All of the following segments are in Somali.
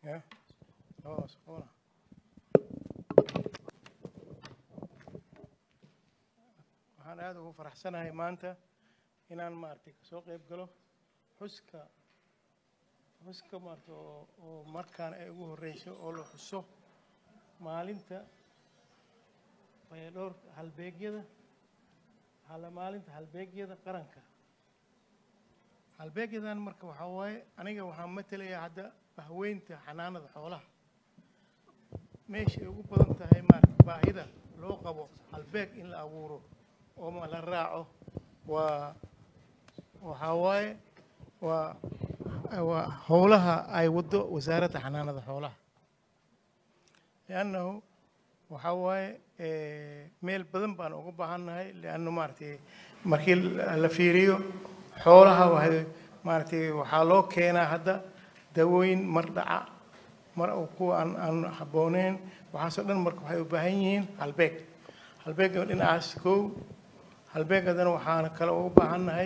Ya. Oh, hola. waxaan aada ugu faraxsanahay maanta inaan maaragtay kasoo qayb galo xuska xuska maaragtay oo oo markaan ay ugu horreyso oo la xuso maalinta fayadhowr halbeegyada hala maalinta halbeegyada qaranka halbeegyadan marka waxaa waaye aniga waxaan matelayaa hadda bahweynta xanaanada xoolaha meesha ay ugu badan tahay maaragtay baahida loo qabo halbeeg in la abuuro oo ma la raaco waa waxaa waaye waa waa howlaha ay waddo wasaaradda xanaanada xoolaha liannahu waxaa waaye meel badan baan uga baahannahay lianna maaragtay markii la fiiriyo xoolaha waa maaragtay waxaa loo keenaa hadda dawooyin mar dhaca mar kuwa aan aan habbooneyn waxaasoo dhan marka waxay u baahan yihiin halbeeg halbeegga dhinacaas kow halbeegadana waxaana kale uga baahannahay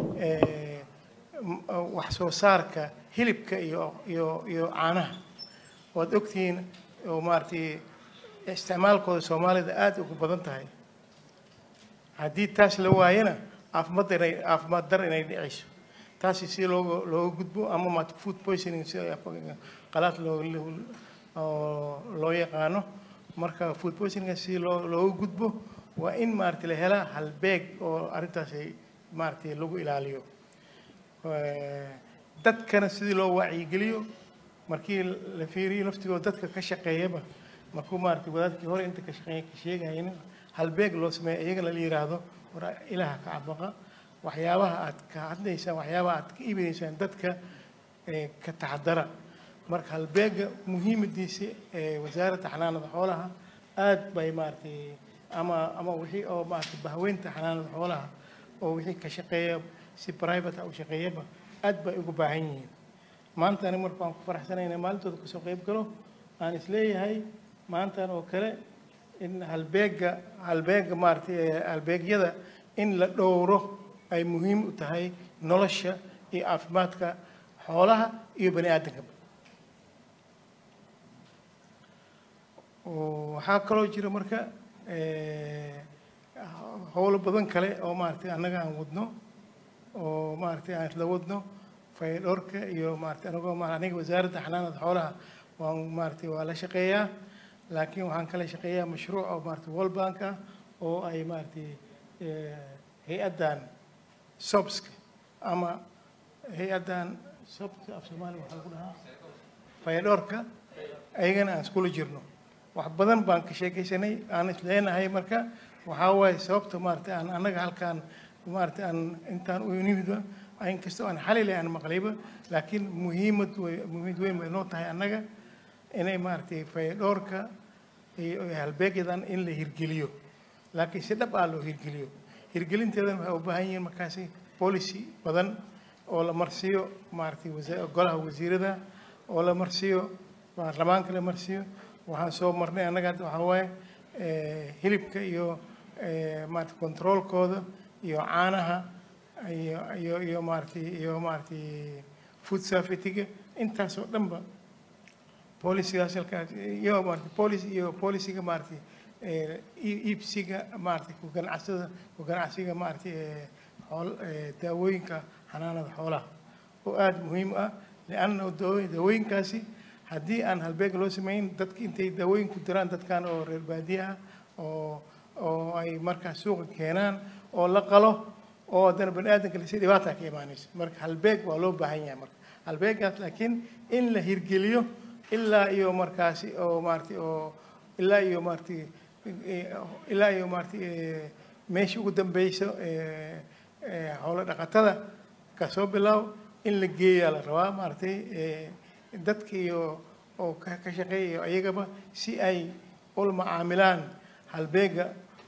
wax soo saarka hilibka iyo iyo iyo caanaha waad ogtihiin oo maaragtay isticmaalkooda soomaalida aada ugu badan tahay haddii taas la waayana caafimaad inay caafimaad dar inay dhicayso taasi si looga looga gudbo ama ma food poisoning sida qalaad loo loo yaqaano marka food poisoning si loo looga gudbo waa in maaragtay la helaa halbeeg oo arrintaasi maaragtay lagu ilaaliyo dadkana sidii loo wacyigeliyo markii la fiiriyo laftigooda dadka ka shaqeeyaba markuu maaragtay wadaadkii hore inta ka shaqeeya ka sheegaynin halbeeg loo sameeya iyagana la yiraahdo war ilaha ka cabaqa waxyaabaha aad ka hadlaysaan waxyaabaha aad ka iibinaysaan dadka ka taxadara marka halbeega muhiimadiisa wasaaradda xanaanada xoolaha aad bay maaragtay ama ama wixii oo maaragtay bahweynta xanaanada xoolaha oo wixii ka shaqeeya si private ah u shaqeeyaba aad bay ugu baahan yihiin maanta ani marka waan ku faraxsanayna maalintooda kasoo qayb galo aan isleeyahay maantan oo kale in halbeega halbeega maaragtay halbeegyada in la dhowro ay muhiim u tahay nolosha iyo caafimaadka xoolaha iyo bani aadamkaba waxaa kaloo jira marka howlo badan kale oo maaragtay annaga aan wadno oo maaragtay aan isla wadno faydhowrka iyo maaragtay anagoo ma aniga wasaaradda xanaanada xoolaha waan maaragtay waa la shaqeeyaa laakiin waxaan kala shaqeeyaa mashruuc oo maaragtay world bank ah oo ay maaragtay hay-addan sobska ama hay-addan sobka af soomaaliya waxaa lagu dhahaa faydhowrka ayagana aan iskula jirno wax badan baan ka sheekaysanay aan isleenahay marka waxaa waaye sababta maaragtay aan annaga halkaan maaragtay aan intaan u nimidba inkastoo aan xalile aan maqlayba laakiin muhiimad way muhiimad weyn bay noo tahay annaga inay maaragtay faydhowrka iyo halbeegyadan in la hirgeliyo laakiin si dhab ah loo hirgeliyo hirgelinteedan waxay u baahan yihiin markaasi policy badan oo la marsiiyo maaragtay golaha wasiirada oo la marsiiyo baarlamaanka la marsiiyo waxaan soo marnay annaga hadda waxaa waaye hilibka iyo maaragtay controolkooda iyo caanaha iyo iyo iyo maaragtay iyo maaragtay food safety-ga intaasoo dhanba polisigaas halkaas iyo maaragtay policy iyo polisiga maaragtay iibsiga maaragtay ku ganacsada ku ganacsiga maaragtay xool daawooyinka xanaanada xoolaha oo aada muhiim ah lianna daawooyinkaasi haddii aan halbeeg loo sameyn dadka intay daawooyin ku diraan dadkan oo reer baadiye ah oo oo ay markaas suuqa keenaan oo la qalo oo haddana bani aadamka lasi dhibaata ka imaanaysa marka halbeeg waa loo baahan yahay marka halbeegaas laakiin in la hirgeliyo ilaa iyo markaasi oo maaragtay oo ilaa iyo maaragtay ilaa iyo maaragtay meesha ugu dambeyso xoolo dhaqatada kasoo bilaaw in la geeyaa la rabaa maaragtay dadka iyo oo ka shaqeeyayo ayagaba si ay ula macaamilaan halbeega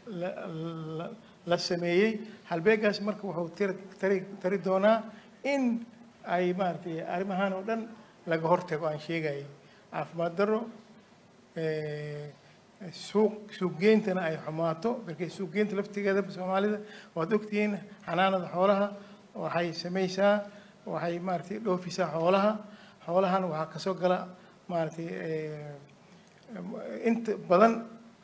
la sameeyey halbeegaas marka wuxuu tari tari doonaa in ay maaragtay arrimahan oo dhan laga hortago aan sheegayay caafimaad darro suuq suuqgeyntana ay xumaato markay suuqgeynta laftigeeda soomaalida waad ogtihiin xanaanada xoolaha waxay samaysaa waxay maaragtay dhoofisaa xoolaha xoolahan waxaa kasoo gala maaragtay inta badan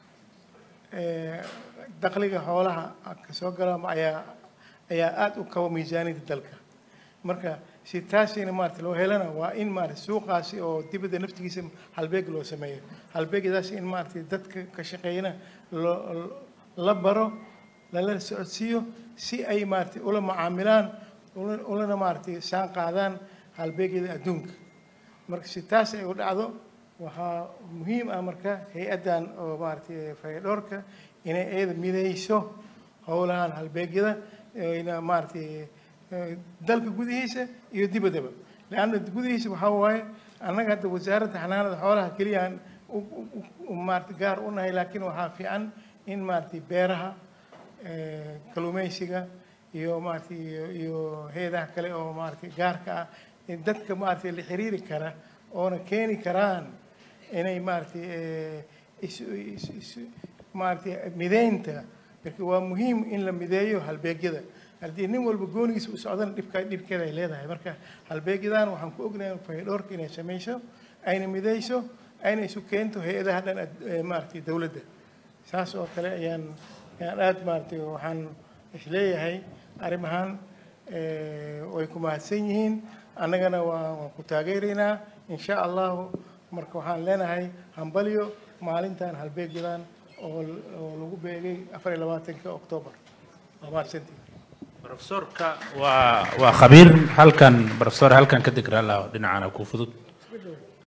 dakhliga xoolaha ka soo gala ayaa ayaa aada u kabo miisaaniyadda dalka marka si taasina maarata loo helana waa in maarata suuqaasi oo dibadda naftigiisa halbeeg loo sameeyo halbeegdaasi in maarata dadka ka shaqeeyana loo la baro lala socodsiiyo si ay maarata ula macaamilaan ulana maarata saan qaadaan halbeegyada adduunka marka si taas ay u dhacdo waxaa muhiim ah marka hay-addan oo maarata fayadhoorka inay iyada midayso howlahan halbeegyada ina maaragtay dalka gudihiisa iyo dibaddaba leanna gudihiisa waxaa waaye annaga hadda wasaaradda xanaanada xoolaha keliyaan maarata gaar u nahay laakiin waxaa fiican in maaragtay beeraha kalluumaysiga iyo maaragtay iyo hay-adaha kale oo maaragtay gaarka ah in dadka maaragtay la xiriiri kara oona keeni karaan inay maaragtay is is maaragtay mideynta marka waa muhiim in la mideeyo halbeegyada haddii nin walba goonigiisa u socdana dhibka dhibkeeda ay leedahay marka halbeegyadan waxaan ku ognahay fayadhoorka inay samayso ayna midayso ayna isu keento hay-adaha dhan maaragtay dowladda saas oo kale ayaan ayaan aada maaragtay waxaan isleeyahay arrimahan way ku mahadsan yihiin annagana waa waan ku taageeraynaa insha allahu marka waxaan leenahay hambalyo maalintan halbeegyadan oo oo lagu beegay afar iyo labaatanka oktoobar waa mahadsantii profesorka waa waa khabiir halkan profesor halkan ka degra la dhinacana ku fudud